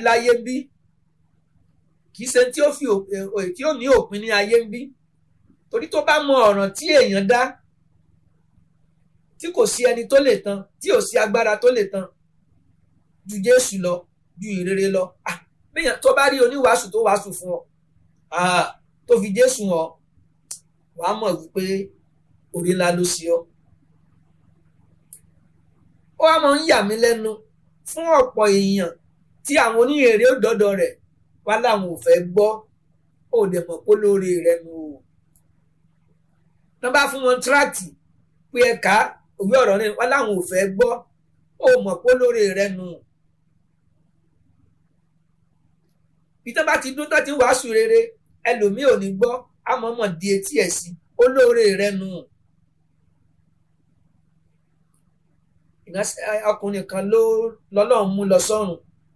parí láyé ń bí kì í ṣe tí ó fi tí ó ní òpin ní ayé ń bí torí tó bá mọ ọ̀ràn tí èèyàn dá tí kò sí ẹni tó lè tán tí ò sí agbára tó lè tán ju Jésù lọ ju ìrere lọ ah bẹ́yàn tó bá rí oníwàásù tó wàásù fún ọ ah tó fi Jésù hàn wàá mọ̀ wípé orí ńlá ló sí ọ. ó wá máa ń yà mí lẹ́nu fún ọ̀pọ̀ èèyàn tí àwọn oníhèrè ó dọ́dọ̀ rẹ̀ wá láwọn ò fẹ́ gbọ́ ó dẹ̀ mọ̀ pé lóore rẹ̀ nù o. wọ́n bá fún wọn tíráàtì pé ẹ̀ka òwe ọ̀rọ̀ náà wá láwọn ò fẹ́ gbọ́ ó mọ̀ pé lóore rẹ̀ nù. bí tó bá ti dún tó ti wàásù rere ẹlòmíì ò ní gbọ́ àmọ́mọ́ di etí ẹ̀ sí olóore rẹ̀ nù. ọkùnrin kan ló lọ́lọ́run mú lọ sọ́run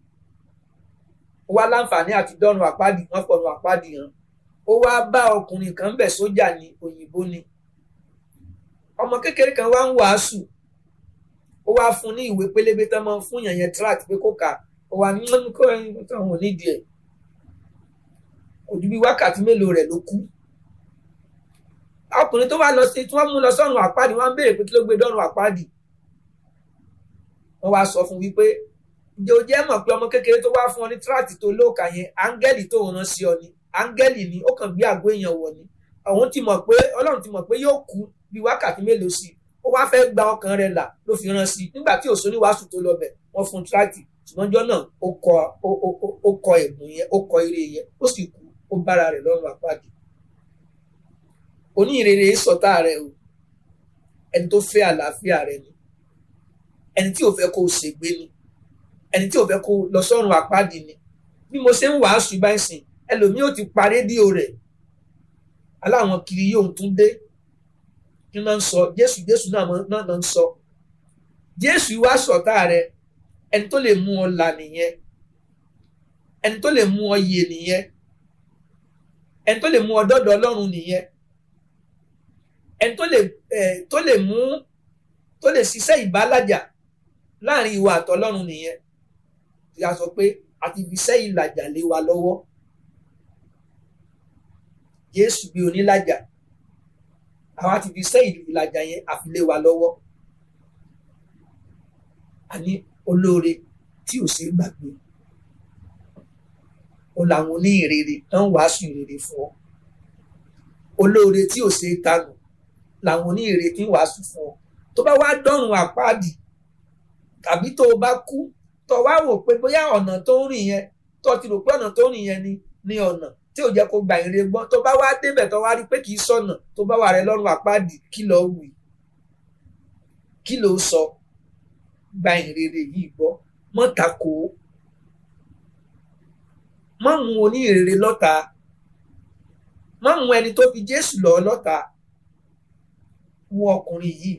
ó wá láǹfààní àti dọ́run àpáàdì wọ́n fọ̀run àpáàdì hàn ó wá bá ọkùnrin kan bẹ̀ sójà ní òyìnbó ni ọmọ kékeré kan wá ń wàásù ó wá fún ní ìwé pélébé tán máa ń fún yàn yẹn tract pé kó kà ó wá ní wọn kó ẹyin tó àwọn onídìí ẹ̀ ojú bí wákàtí mélòó rẹ̀ ló kú ọkùnrin tó wá lọ sí tí wọ́n mú lọ sọ́run àpáàdì wọ́n ń béèrè pé kí ló gbé dọ́run àpáàdì wọ́n wá sọ fún wípé ǹjẹ́ o jẹ́ mọ̀ pé ọmọ kékeré tó wá fún ọ ní tíráàtì tó lóòkà yẹn áńgẹ́lì tó rán sí ọ ni áńgẹ́lì ni ó kàn gbé àgọ́ èèyàn wọ̀ ni òun ti mọ̀ pé ọlọ́run ti mọ̀ pé yóò kú bí wákàtí mélòó sí ó wá fẹ́ gba ọkàn rẹ̀ là ló fi rán sí i nígbà tí òṣò níwàásù tó lọ bẹ̀ wọ́n fún tíráàtì ṣùgbọ́n jọ́ náà ó kọ ó kọ ẹ̀bùn yẹn ó kọ ire yẹn ó sì kú ó bára rẹ̀ lọ́rùn àpáàdé oníhìnrere sọ̀tá rẹ̀ o ẹni tó fẹ́ àlàáfíà rẹ̀ ni ẹni tí ò fẹ́ kó o ṣègbé ni ẹni tí ò fẹ́ kó o lọ sọ́run àpáàdì ni bí mo ṣe ń wàásù báyìí sìn ẹlòmíì ò ti pa rédíò rẹ̀ aláwọn kiri yóò tún dé kí náà ń sọ jésù jésù náà náà ń sọ jésù wá sọ̀tá rẹ̀ ẹni tó lè mú ọ là nìyẹn ẹni tó lè mú ọ yè nìyẹn ẹni tó lè mú ọ dọ́dọ̀ ọlọ́run nìyẹn ẹni tó lè tó lè mú tó lè ṣiṣẹ́ ìbálàjà láàrin ìwà àtọlọ́run nìyẹn tí a sọ pé àti fi iṣẹ́ ìlàjà lé wa lọ́wọ́ Jésù bí onílàjà àwa ti fi iṣẹ́ ìlàjà yẹn àfi lé wa lọ́wọ́ àní olóore tí ò ṣeé gbàgbé ó làwọn oníhìnrere tó ń wàásù ìrere fún ọ olóore tí ò ṣeé tanù làwọn oníhìnrere tí ń wàásù fún ọ tó bá wá dọ́rùn àpáàdì tàbí tó o bá kú tó wá wò pé bóyá ọ̀nà tó ń rìn yẹn tó ti rò pé ọ̀nà tó ń rìn yẹn ni ní ọ̀nà tí ò jẹ́ kó gba ìrere gbọ́ tó bá wá débẹ̀ tó wá rí pé kì í sọ̀nà tó bá wà rẹ lọ́rùn àpáàdì kí ló wí kí ló sọ gba ìrere yìí gbọ́ mọ́ tako má mú oníhìnrere lọ́ta má mú ẹni tó fi Jésù lọ lọ́ta wo ọkùnrin yìí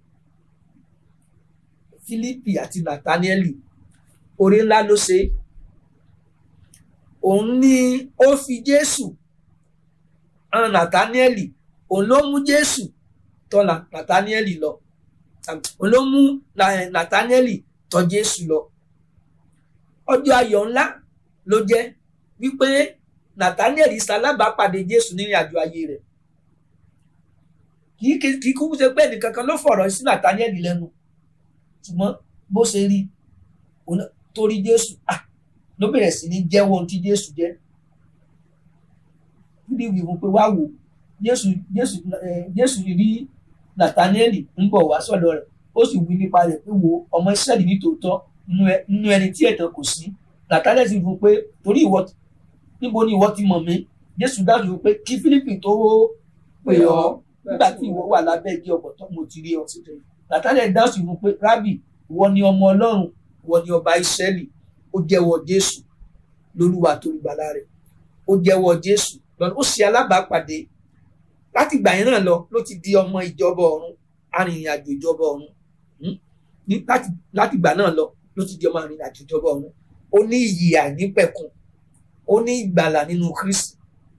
Fílípì àti Nàtánẹ́lì oore ńlá ló ṣe òun ni ó fi Jésù hàn Nàtánẹ́lì òun ló mú Jésù tọ̀ Nàtánẹ́lì lọ òun ló mú Nàtánẹ́lì tọ̀ Jésù lọ ọjọ́ ayọ̀ ńlá ló jẹ́ wípé Nàtánẹ́lì ṣalábàápàdé Jésù nírìn àjò ayé rẹ̀ kì í kúkú ṣe pé ẹnìkankan ló fọ̀rọ̀ sí Nàtánẹ́lì lẹ́nu ṣùgbọ́n bó ṣe rí torí Jésù ló bẹ̀rẹ̀ sí ní jẹ́wọ́ ohun tí Jésù jẹ́ níbi ìwé pé wá wò Jésù Jésù Jésù rí Nàtánẹ́lì ń bọ̀ wá sọ́dọ̀ rẹ̀ ó sì wí nípa rẹ̀ pé wo ọmọ Ísírẹ́lì ní tòótọ́ nínú ẹni tí ẹ̀tàn kò sí Nàtánẹ́lì sì fún pé torí ìwọ níbo ni ìwọ ti mọ̀ mí Jésù dájú pé kí Fílípì tó pè ọ́ nígbà tí ìwọ wà lábẹ́ igi ọ̀pọ̀tọ́ mo ti rí ọ Nàtánẹ́lì dáhùn sí fún pé rábì ìwọ ni ọmọ Ọlọ́run ìwọ ni ọba Ísírẹ́lì ó jẹ́wọ́ Jésù lólúwa tó gbàlà rẹ̀ ó jẹ́wọ́ Jésù lọ́nà ó ṣe alábàápàdé láti ìgbà yẹn náà lọ ló ti di ọmọ ìjọba ọ̀run arìnrìnàjò ìjọba ọ̀run láti ìgbà náà lọ ló ti di ọmọ arìnrìnàjò ìjọba ọ̀run ó ní iyì àìnípẹ̀kun ó ní ìgbàlà nínú Kristi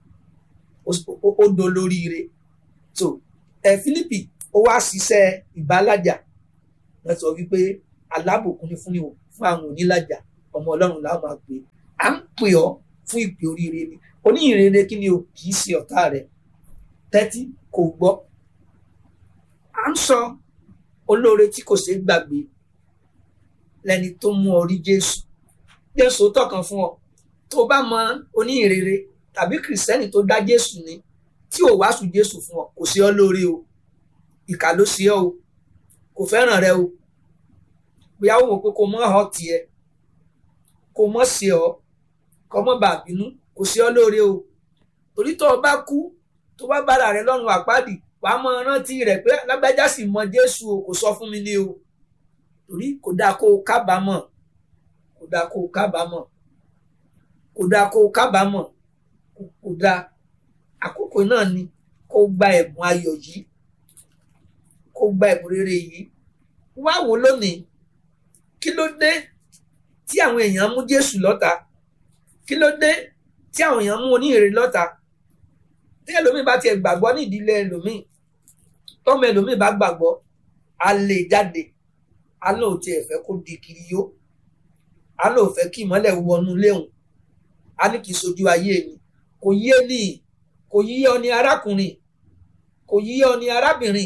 ó dolóríire so ẹ Fílípì ó wá ṣiṣẹ́ ìbálàjà wọ́n sọ wípé alábòkún ni fún àwọn onílàjà ọmọ ọlọ́run la máa pè à ń pè ọ́ fún ìpè oríire ni oníyìnrere kí ni o kì í ṣe ọ̀tá rẹ tẹ́tí kò gbọ́ à ń sọ olóore tí kò ṣeé gbàgbé lẹni tó mú ọ rí jésù jésù tọkàn fún ọ tó bá mọ oníyìnrere tàbí kìrìsìtẹ́nì tó dá jésù ní tí ò wàásù jésù fún ọ kò sí ọ lóore o ìkà ló sí ọ o kò fẹ́ràn rẹ o bóyá ó wò pé kò mọ́ ọ tiẹ̀ kò mọ́ sí ọ kò mọ́ bàa bínú kò sí ọ lóore o torí tó o bá kú tó bá bára rẹ lọ́rùn àpáàdì wàá mọ rántí rẹ pé lágbájá sì mọ jésù o kò sọ fún mi ní o torí kò dáa kó o kábàámọ̀ kò dáa kó o kábàámọ̀ kò dáa kó o kábàámọ̀ kò dáa àkókò náà ni kó o gba ẹ̀bùn ayọ̀ yìí kó o gba ẹ̀bùn rere yìí wá wò lónìí kí ló dé tí àwọn èèyàn mú jésù lọ́ta kí ló dé tí àwọn èèyàn mú oníhìnrere lọ́ta tí ẹlòmíì bá tiẹ̀ gbàgbọ́ ní ìdílé ẹlòmíì tọ́mọ ẹlòmíì bá gbàgbọ́ a lè jáde a lóò tiẹ̀ fẹ́ kó di kiri yó a lóò fẹ́ kí ìmọ́lẹ̀ wọnú léhùn a ní kì í sojú ayé mi kò yí ẹ ní kò yí ọ ní arákùnrin kò yí ọ ní arábìnrin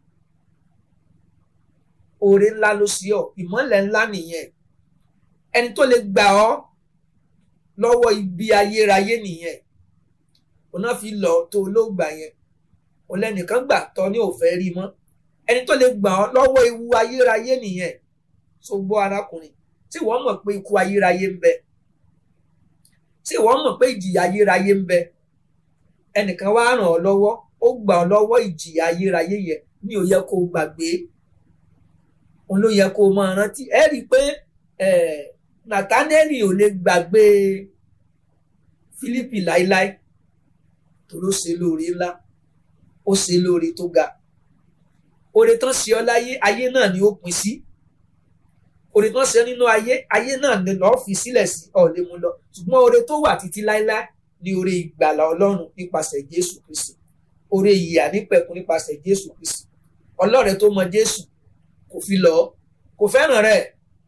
oore ńlá ló sí ọ ìmọ́lẹ̀ ńlá nìyẹn ẹni tó lè gbà ọ́ lọ́wọ́ ibi ayérayé nìyẹn òun náà fi lọ tó olóògbà yẹn òun lẹ́nìkan gbà tọ́ ní òfẹ́ rí mọ́ ẹni tó lè gbà ọ́ lọ́wọ́ ewu ayérayé nìyẹn tó gbọ́ arákùnrin tí wọ́n mọ̀ pé ikú ayérayé ń bẹ tí wọ́n mọ̀ pé ìjìyà ayérayé ń bẹ ẹnìkan wá ràn ọ́ lọ́wọ́ ó gbà ọ́ lọ́wọ́ ìjìyà ayérayé yẹn ní ó yẹ kó o gbàgbé òun ló yẹ kó o máa rántí ẹ rí i pé Nathaniel ò lè gbàgbé Fílípì láíláí torí ó ṣe lóore ńlá ó ṣe lóore tó ga oore tán ṣe ọ láyé ayé náà ni ó pin sí oore tán ṣe nínú ayé ayé náà ni lọ́ọ́ fi sílẹ̀ sí ọ̀lẹ́ mu lọ ṣùgbọ́n oore tó wà títí láíláí ni oore ìgbàlà ọlọ́run nípasẹ̀ Jésù Kristi oore ìyà nípẹ̀kun nípasẹ̀ Jésù Kristi ọlọ́rẹ̀ tó mọ Jésù kò fi lọ kò fẹ́ràn rẹ̀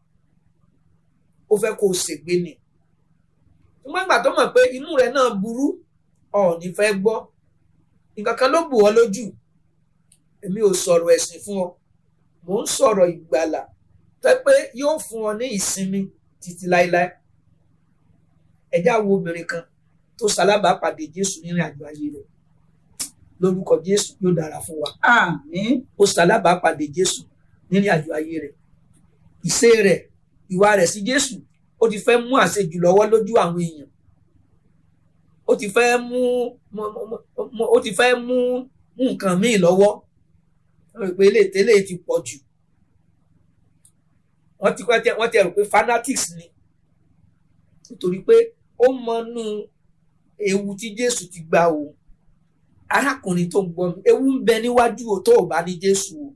ó fẹ́ kó o ṣègbé ni ṣùgbọ́n ìgbà tó mọ̀ pé inú rẹ̀ náà burú ọ̀ọ́ni fẹ́ gbọ́ nǹkan kan ló bù ọ́ lójú èmi ò sọ̀rọ̀ ẹ̀sìn fún ọ mò ń sọ̀rọ̀ ìgbàlà tẹ́ pé yóò fún ọ ní ìsinmi títí láéláé ẹ̀já wo obìnrin kan tó ṣalábàápàdé Jésù nínú àjò ayé rẹ̀ lórúkọ Jésù yóò dára fún wa àmín ó ṣalábàápàdé Jésù nínú àjò ayé rẹ̀ ìṣe rẹ̀ ìwà rẹ̀ sí Jésù ó ti fẹ́ mú àṣejù lọ́wọ́ lójú àwọn èèyàn ó ti fẹ́ mú ó ti fẹ́ mú nǹkan míì lọ́wọ́ wọ́n rò pé ilé ìtẹ́lẹ̀ ti pọ̀ jù wọ́n ti wọ́n ti rò pé fanatics ni nítorí pé ó mọnú ewu tí Jésù ti gba òun arákùnrin tó ń gbọ́ mi ewu ń bẹ níwájú o tó o bá ní Jésù o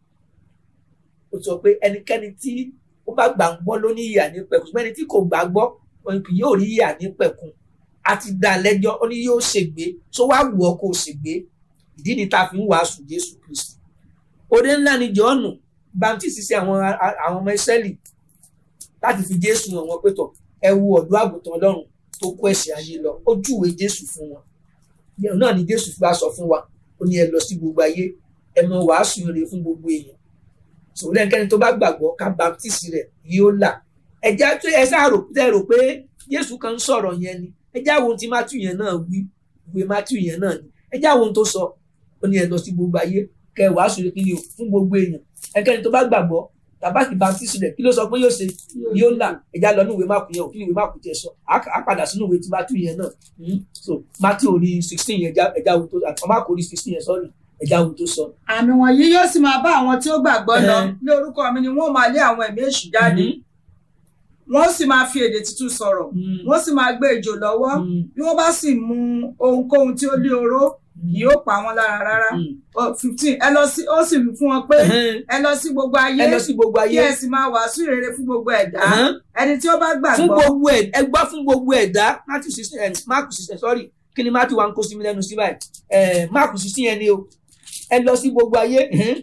ó sọ pé ẹnikẹ́ni tí ó bá gbà ń gbọ́ ló ní ìyà ní pẹ̀kun ṣùgbọ́n ẹni tí kò gbà gbọ́ wọn kì yóò rí ìyà ní pẹ̀kun a ti dá lẹ́jọ́ ó ní yóò ṣègbé tó wá wù ọ́ kó o ṣègbé ìdí ni ta fi ń wàásù Jésù Kristi oore ńlá ni Jọ́ọ̀nù baptist sí àwọn àwọn ọmọ Ísírẹ́lì láti fi Jésù hàn wọ́n pé tọ̀ ẹ wo ọ̀dọ́ àgùntàn Ọlọ́run tó kó ẹ̀ṣẹ̀ ayé lọ ó júwe Jésù fún wọn náà ni Jésù fi wá sọ fún wa ó ní ẹ lọ sí gbogbo ayé ẹ mọ wàásù rere fún gbogbo èèyàn sòwúlẹ̀ ẹnikẹ́ni tó bá gbàgbọ́ ká baptist rẹ̀ yóò là ẹ̀já tó ẹ sáà rò tẹ́ rò pé Jésù kan ń sọ̀rọ̀ yẹn ni ẹjá wo tí Matthew yẹn náà wí ìwé Matthew yẹn náà ni ẹjá wo tó sọ ó ní ẹ lọ sí gbogbo ayé kẹ ẹ wàásù rẹ̀ kí ni o fún gbogbo èèyàn ẹnikẹ́ni tó bá gbàgbọ́ tàbáàkì baptist rẹ̀ kí ló sọ pé yóò ṣe yóò là ẹjá lọ ní ìwé Máàkù yẹn o kí ni ìwé Máàkù tiẹ̀ sọ á padà sínú ìwé tí Matthew yẹn náà so Matthew orí sixteen yẹn ẹjá wo tó àti Máàkù orí sixteen yẹn sọ́ọ̀rì ẹja ohun tó sọ. àmì wọ̀nyí yóò sì máa bá àwọn tí ó gbàgbọ́ lọ ní orúkọ mi ni wọ́n máa lé àwọn ẹ̀mí èṣù jáde wọ́n sì máa fi èdè tuntun sọ̀rọ̀ wọ́n sì máa gbé ejò lọ́wọ́ bí wọ́n bá sì mu ohunkóhun tí ó lé oró kì yóò pa wọ́n lára rárá fifteen ẹ lọ sí ó sì wí fún wọn pé ẹ lọ sí gbogbo ayé ẹ lọ sí gbogbo ayé kí ẹ sì máa wàásù ìrere fún gbogbo ẹ̀dá ẹni tí ó bá fún gbàgbọ́ gbogbo ẹ ẹ gbọ́ fún gbogbo ẹ̀dá Matthew sixteen Mark sixteen sorry kí ni Matthew wa ń kó sí mi lẹ́nu sí báyìí Mark sixteen yẹn ni o ẹ lọ sí gbogbo ayé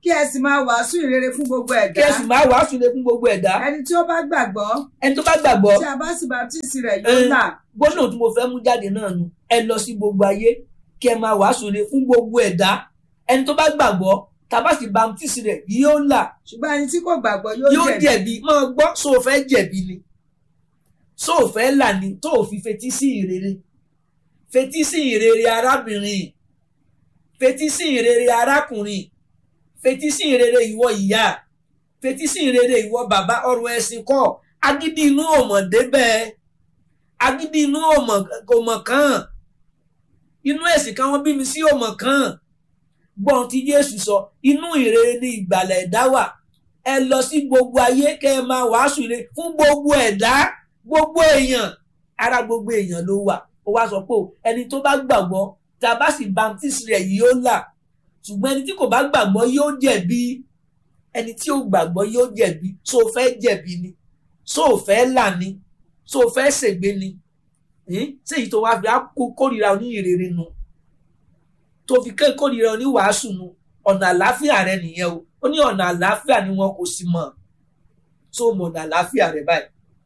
kí ẹ sì máa wàásù ìrere fún gbogbo kí ẹ̀dá ẹ sì máa wàásù lé fún gbogbo ẹ̀dá ẹni tí ó bá gbàgbọ́ ẹni tó bá gbàgbọ́ tí a bá sì baptisi rẹ̀ yóò Eh. là gbólóhùn tí mo fẹ́ mú jáde náà nu ẹ lọ sí gbogbo ayé kí ẹ máa wàásù lé fún gbogbo ẹ̀dá ẹni tó bá gbàgbọ́ tàbá sì baptisi rẹ̀ yóò là ṣùgbọ́n ẹni tí kò gbàgbọ́ yóò yóò jẹ̀bi jẹ̀bi máa gbọ́ so o fẹ́ jẹ̀bi ni so o fẹ́ là ní tó o fi fetí sí ìrere fetí sí ìrere arábìnrin fetí sí ìrere arákùnrin fetí sí ìrere ìwọ ìyá fetí sí ìrere ìwọ bàbá ọ̀rọ̀ ẹ̀sìn kọ́ agídí inú òmò débẹ̀ agídí inú òmò òmò kan inú ẹ̀sìn kan wọ́n bí mi sí òmò kan gbọ́n tí Jésù sọ inú ìrere ni ìgbàlà ẹ̀dá wà ẹ lọ sí gbogbo ayé kẹ́ ẹ máa wàásù ire fún gbogbo ẹ̀dá gbogbo èèyàn ara gbogbo èèyàn ló wà ó wá sọ pé o, ẹni tó bá gbàgbọ́ tá a bá sì baptisi rẹ̀ yìí ó là ṣùgbọ́n ẹni tí kò bá gbàgbọ́ yóò jẹ̀bi ẹni tí ò gbàgbọ́ yóò jẹ̀bi so o fẹ́ jẹ̀bi ni so o fẹ́ là ni so o fẹ́ ṣègbé ni Ẹn? ṣé èyí tó wá fi á kó- kórìíra oníhìnrere nu tó fi ké kórìíra oníwàásù nu ọ̀nà àlàáfíà rẹ nìyẹn o ó ní ọ̀nà àlàáfíà ni wọn kò sì mọ̀ tó mọ̀ ọ̀nà àlàáfíà rẹ báyìí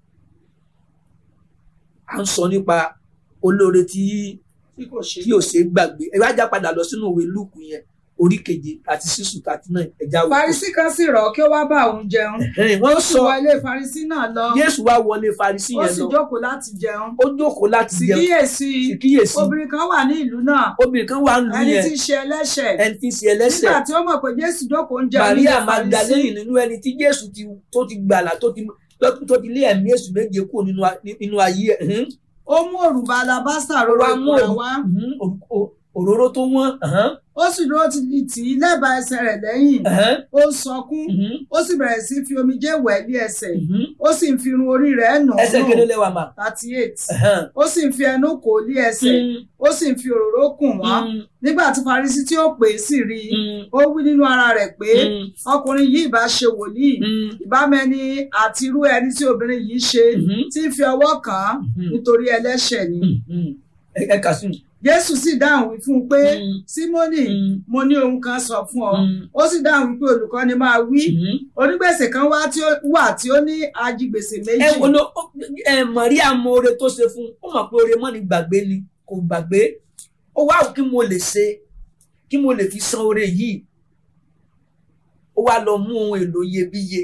à ń sọ nípa olóore tí tí kò ṣe tí ò ṣe é gbàgbé ẹ wá já padà lọ sínú ìwé lúùkù yẹn orí keje àti sísù thirty nine ẹja wò. Farisí kan sì rọ̀ kí ó wá bá òun jẹun Ẹ̀hẹ́n, wọ́n ó sì sọ wọ ilé Farisí náà lọ Jésù wá wọlé Farisí ó yẹn sì lọ jókòó láti jẹun ó jókòó láti sì jẹun kíyèsí sì kíyèsí obìnrin kan wà ní ìlú náà obìnrin kan wà ń lu ẹni yẹn tí í ṣe ẹlẹ́ṣẹ̀ ẹni tí ń ṣe ẹlẹ́ṣẹ̀ nígbà tí ó mọ̀ pé Jésù jókòó ń jẹun Maria nílé Farisí Magdalene nínú ẹni tí Jésù ti tó ti gbàlà tó ti tó ti lé ẹ̀mí èṣù méje kúrò nínú a- nínú ayé ẹ̀ Ẹ̀hẹ́n. ó mú òrùba alabásítà Ó róró wá mú ìkúra òrù- wá Mhm, òrù- o- òróró tó wọ́n ẹ̀hẹ́n, ó sì dúró ti di tì í lẹ́bàá ẹsẹ̀ rẹ̀ lẹ́yìn ẹ̀hẹ́n, ó ń sọkún mhm, ó sì bẹ̀rẹ̀ sí fi omijé wẹ̀ ní ẹsẹ̀ mhm. ó sì ń fi irun orí rẹ̀ nù ẹsẹ̀ nù kéde lẹ́wà mà. thirty eight Ẹ̀hẹ́n. ó sì ń fi ẹnu kò lé ẹsẹ̀ Mm, ó sì ń fi òróró kùn wọ́n mm, nígbà tí Farisí tí ó pè é sì rí i mm, ó wí nínú ara rẹ̀ pé mm, ọkùnrin yìí bá ṣe wòlíì mm, ìbámẹ́ni àti irú ẹni tí obìnrin yìí ṣe mhm, tí ń fi ọwọ́ kàn án mhm, nítorí ẹlẹ́ṣẹ̀ ni mhm. ẹ ẹ kà sí mi. Jésù sì dáhùn wí fún un pé Mm, Símónì mm, mo ní ohun kan sọ fún ọ mm, ó sì dáhùn wípé olùkọ́ni máa wí mhm. onígbèsè kan wá tí ó wà tí ó ní ajigbèsè ẹ méjì wo ló ẹ Maria mọ oore tó ṣe fún un ó mọ̀ pé oore mọ́ ni gbàgbé ni kò gbàgbé ó wá wò kí mo lè ṣe kí mo lè fi san oore yìí ó wá lọ mú ohun èlò iyebíye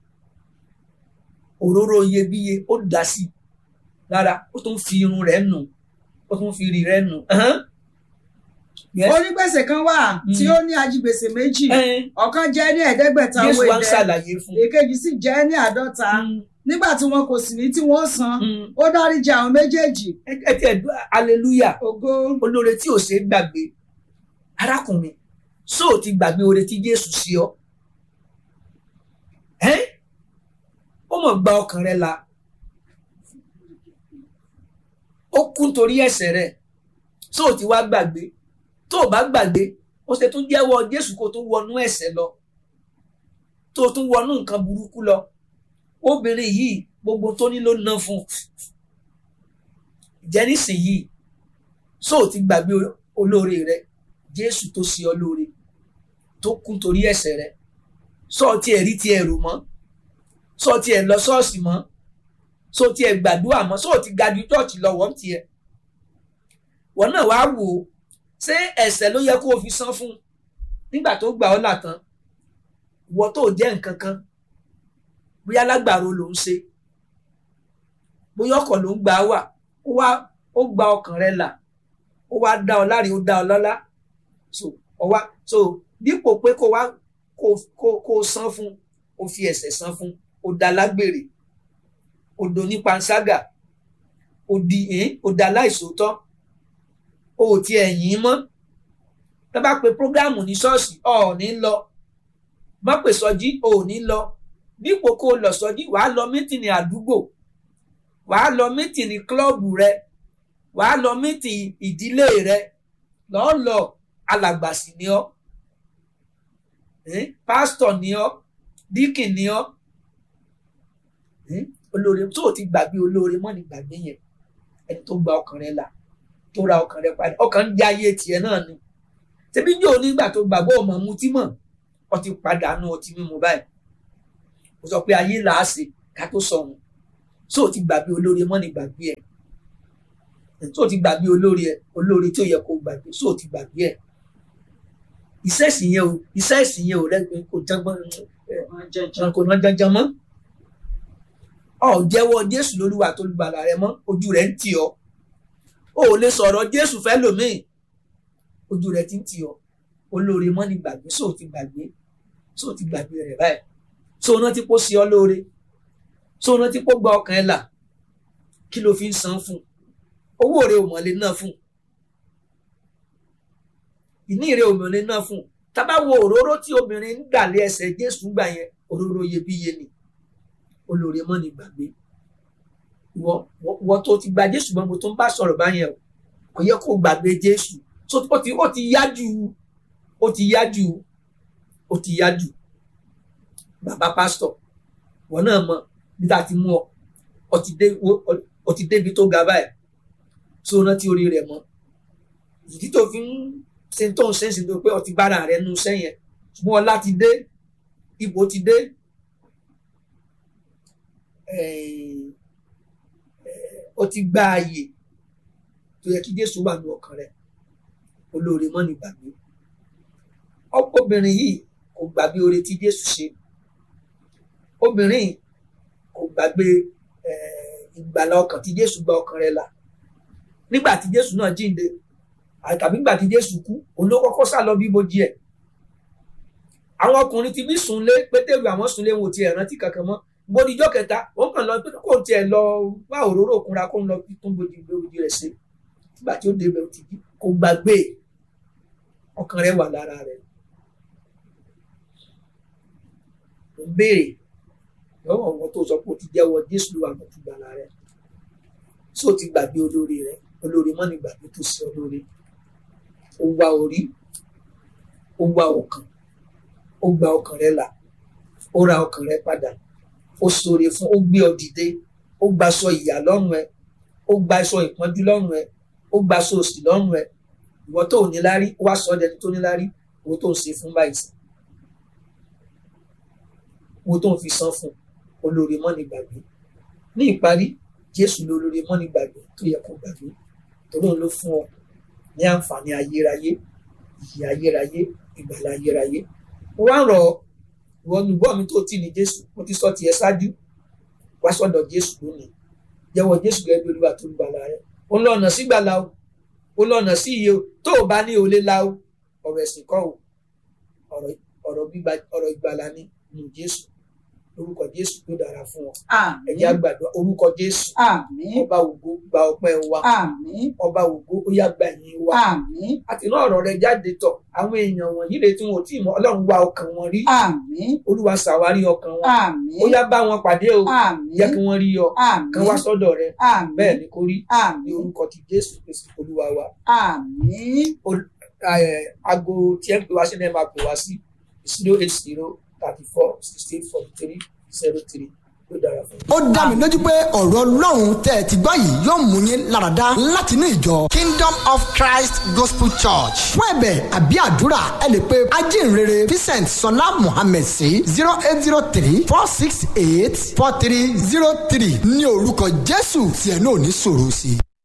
òróró iyebíye ó dà sí i lára ó tún fi irun rẹ̀ nù ó tún fi rí rẹ̀ nù. Ẹ̀hẹ́n. Yes. onígbèsè kan wà tí Mm. ó ní ajigbèsè méjì Ẹ̀hẹ́n. ọ̀kan jẹ́ ní ẹ̀ẹ́dẹ́gbẹ̀ta owó Jésù wá ń idẹ ṣàlàyé fún un. èkejì sì jẹ́ ní àádọ́ta Mm, nígbà tí wọn kò sì ní tí wọ́n san mm. ó dáríjì àwọn méjèèjì ẹ ẹ tiẹ̀ dú hallelujah ògo olóore tí ò ṣeé gbàgbé arákùnrin sóò ti gbàgbé oore tí Jésù sí ọ ẹ́n ó mọ̀ gba ọkàn rẹ là ó kú nítorí ẹ̀ṣẹ̀ rẹ sóò ti wá gbàgbé tó o bá gbàgbé ó ṣe tún jẹ́wọ́ Jésù kó tó wọnú ẹ̀ṣẹ̀ lọ tó o tún wọnú nǹkan burúkú lọ obìnrin yìí gbogbo tó ní ló ná fún ìjẹ́ nísìnyìí so ti gbàgbé olóore rẹ jésù tó ṣe ọ lóore tó kú torí ẹ̀ṣẹ̀ rẹ sọ tí ẹ rí tí ẹ rò mọ́ sọ tí ẹ lọ ṣọ́ọ̀ṣì mọ́ sọ tí ẹ gbàdúrà mọ́ sọ ti ga ju chọọchì lọ wọn tiẹ̀ wọn náà wàá wò ó ṣé ẹ̀ṣẹ̀ ló yẹ kó o fi san fún nígbà tó gbà ọ́ là tán ìwọ tó jẹ́ nǹkan kan bóyá lágbàro ló ń ṣe bóyá ọkọ̀ ló ń gbà wà ó wá ó gba ọkàn rẹ là ó wá dá ọ láre ó dá ọ lọ́lá so ọwá so dípò pé kó wá kó kó kó san fún ó fi ẹ̀ṣẹ̀ san fún ó dá lágbèrè ó do ní panṣágà ó di ẹn ó dá láìsòótọ́ ó ò tiẹ̀ yìn mọ́ tá bá pe prógámù ní ṣọ́ọ̀ṣì ọ ò ní lọ má pè sọjí o ò ní lọ dípò kó o lọ sọjí wàá lọ mítìnì àdúgbò wàá lọ mítìnì kílọ̀bù rẹ wàá lọ mítì ìdílé rẹ lọ́ọ́ lọ alàgbàsì ni ọ́ pásítọ̀ ni ọ́ díkìn ni ọ́ olóore tó o ti gbàgbé olóore mọ́ ni gbàgbé yẹn ẹni tó gba ọkàn rẹ là tó ra ọkàn rẹ padà ọkàn ń jẹ ayé tiẹ̀ náà ni ṣebí yóò nígbà tó gbàgbọ́ ọmọ mutí mọ̀ ọtí padànù ọtí mímu báyìí ó sọ pé ayé là á ṣe ká tó sọ̀run tó o ti gbàgbé olórí mọ́ ní gbàgbé ẹ̀ tó o ti gbàgbé olórí ẹ̀ olórí tí ó yẹ kó o gbàgbé tó o ti gbàgbé ẹ̀ iṣẹ́ ìsìn yẹn o iṣẹ́ ìsìn yẹn o rẹ́gbẹ́ kò jẹ́gbọ́n kò ná janjan mọ́ ọ jẹ́wọ́ Jésù lólúwa tó lùgbàlà rẹ mọ́ ojú rẹ̀ ń tì ọ́ o ò lè sọ̀rọ̀ Jésù fẹ́ lòmíì ojú rẹ̀ ti ń tì ọ́ olóore mọ́ ní gbàgbé sóò ti gbàgbé sóò ti gbàgbé rẹ̀ báyìí sóò náà ti kó sí ọ lóore sóò náà ti kó gba ọkàn ẹ là kí ló fi ń san fún owó rẹ̀ ò mọ̀lẹ́ náà fún ìní rẹ̀ ò mọ̀lẹ́ náà fún tábà wo òróró tí obìnrin ń gbà lé ẹsẹ̀ Jésù gbà yẹn òróró iyebíye ni olóore mọ́ ní gbàgbé wọ́n tó ti gba Jésù mọ́ mo tó ń bá sọ̀rọ̀ báyẹn o kò yẹ kó gbàgbé Jésù so ó ti ó ti yájú ó ti yájú ó ti yájú bàbá pásítọ̀ wọn náà mọ bí tá a ti mú ọ ọ ti dé ọ ti débi tó ga báyìí so rántí orí rẹ̀ mọ́ ìdí tó fi ń ṣe tó ń ṣe ń ṣe tó pé ọ ti bára rẹ̀ nu sẹ́yìn ṣùgbọ́n ọlá ti dé ipò ti dé ó ti gba ààyè tó yẹ kí Jésù wà ní ọkàn rẹ̀ olóore mọ́ ní gbàgbé obìnrin yìí kò gbàgbé oore tí Jésù ṣe obìnrin kò gbàgbé ìgbàlà ọkàn tí Jésù gba ọkàn rẹ̀ là nígbà tí Jésù náà jíǹde tàbí nígbà tí Jésù kú òun ló kọ́kọ́ sá lọ bí ibojì ẹ̀ àwọn ọkùnrin ti bí sùnlé pétérù àwọn sùnlé wọn ò tiẹ̀ rántí kankan mọ́ gbódìjọ́ kẹta òun kàn lọ pé kò tiẹ̀ lọ wá òróró òkunra kó ń lọ tún bojì gbòdì rẹ̀ ṣe nígbà tí ó débẹ̀ ó ti jí kò gbàgbé ọkàn rẹ̀ wà lára rẹ̀ ó béèrè lọ́wọ́ wọn tó sọ pé ó ti jẹ́wọ́ Jésù ló wà lọ́tún gbàlà rẹ̀ só ti gbàgbé olórí rẹ̀ olórí mọ́ ní gbàgbé tó ṣe olórí ó wá orí ó wá ọkàn ó gba ọkàn rẹ̀ là ó ra ọkàn rẹ̀ padà ó ṣoore fún ó gbé ọ dìde ó gba aṣọ ìyà lọ́rùn ẹ ó gba aṣọ ìpọ́njú lọ́rùn ẹ ó gba aṣọ òṣì lọ́rùn ẹ ìwọ tó ò níláárí ó wá sọ ọ́ dẹni tó níláárí owó tó ń ṣe fún báyìí sí owó tó ń fi san fún olóore mọ́ni gbàgbé ní ìparí Jésù lólóore mọ́ni gbàgbé tó yẹ kó gbàgbé torí òun ló fún ọ ní àǹfààní ayérayé ìyè ayérayé ìgbàlà ayérayé mo wá ń rọ ìwọ olùgbọ́ mi tó tì ní Jésù mo ti sọ tiẹ̀ ṣáájú wá sọ́dọ̀ Jésù lónìí jẹ́wọ́ Jésù gẹ́gẹ́ bí Olúwa tó ń gbàlà rẹ òun lọ́nà sí gbàlà o òun lọ́nà sí iye o tó o bá ní olè la o ọ̀rọ̀ ẹ̀sìn kọ́ o ọ̀rọ̀ ìgbàlà ni nù Jésù orúkọ Jésù tó dára fún ọ ẹ̀jẹ̀ àgbàdo orúkọ Jésù ọba ògo gba ọpẹ́ wa ọba ògo ó yá gba ìyìn wa àti náà ọ̀rọ̀ rẹ jáde tọ̀ àwọn èèyàn wọ̀nyí lè tí wọn ò tí ì mọ̀ Ọlọ́run wá ọkàn wọn rí Olúwa ṣàwárí ọkàn wọn ó yá bá wọn pàdé o yẹ kí wọ́n rí ọ kàn wá sọ́dọ̀ rẹ bẹ́ẹ̀ ni kò rí ní orúkọ ti Jésù Kristi Olúwa wa aago tí ẹ ń pè wá sí ẹ máa pè wá sí zero eight zero thirty four sixteen forty three zero three ló dára fún mi. ó dá mi lójú pé ọ̀rọ̀ ọlọ́run tẹ́ ẹ ti gbọ́ yìí yóò mú yín láradá láti inú ìjọ Kingdom of Christ Gospel Church fún ẹ̀bẹ̀ àbí àdúrà ẹ lè pe ajínrere Vincent Sọlá Mohammed sí zero eight zero three four six eight four three zero three ní orúkọ Jésù tí ẹ náà ní sọ̀rọ̀ sí i.